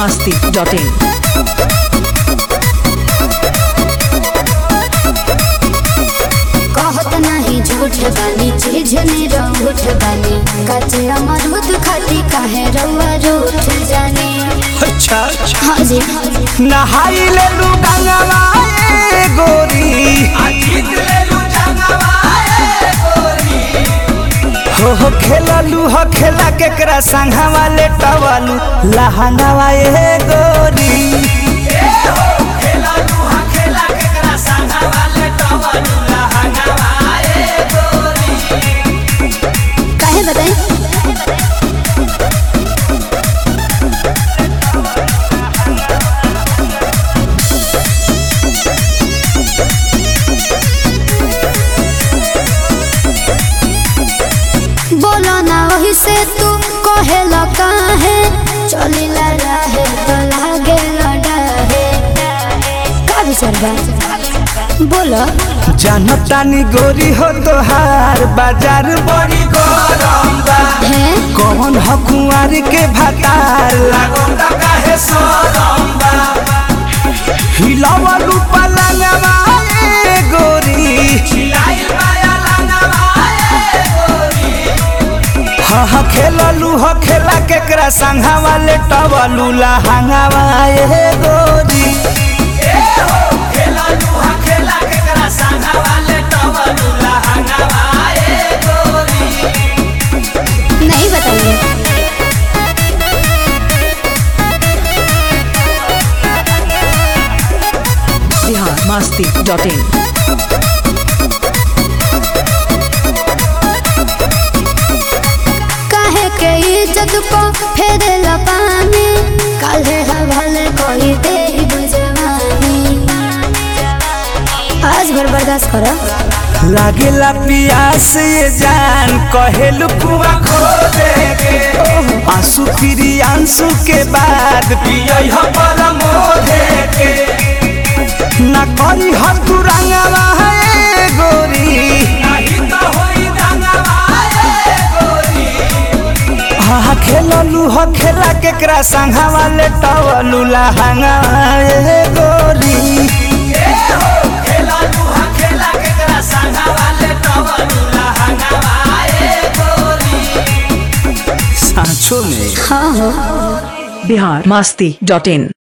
masti.in. कहत नहीं झूठ बानी चीज ने रूठ बानी कचे अमरूद खाती काहे रउआ रूठ जाने अच्छा अच्छा हाँ जी नहाई ले लू गंगवा ए गोरी हो हो खेललू हो खेला केकरा संघवा ले टवलू लहंगवा ए गोरी काहे बताई बोलो ना वही से तू कहे काहे चली ला रहे तो लागे लड़ाहे का विचार बा बोलो जानतानी गोरी हो तोहार बाजार बड़ी गरम बा है कौन हो कुंवर के भतार लागोंदा काहे सोरम बा हिलावलू पलंगवा ए गोरी हिलाइल माया लंगवा ए गोरी हा हा खेललू हो खेला केकरा संघवा ले टवलू लहंगवा ए गोरी नहीं बताइए Bihar masti.in. काहे के इज्जत को फेरे पानी काले हवाले कोई दे बुझवानी आज भर बर्दाश्त करो लागेला पियास ये जान कहेलू कुआ खो दे के आंसू फिरी आंसू के बाद पियई हो परमो दे के ना करी हो तू रंगवा है गोरी नहीं तो होई रंगवा है गोरी हा खेललू हो खेला केकरा संघवा ले टवलू लहंगा ए गोरी सांचो में हाँ हो Bihar masti.in.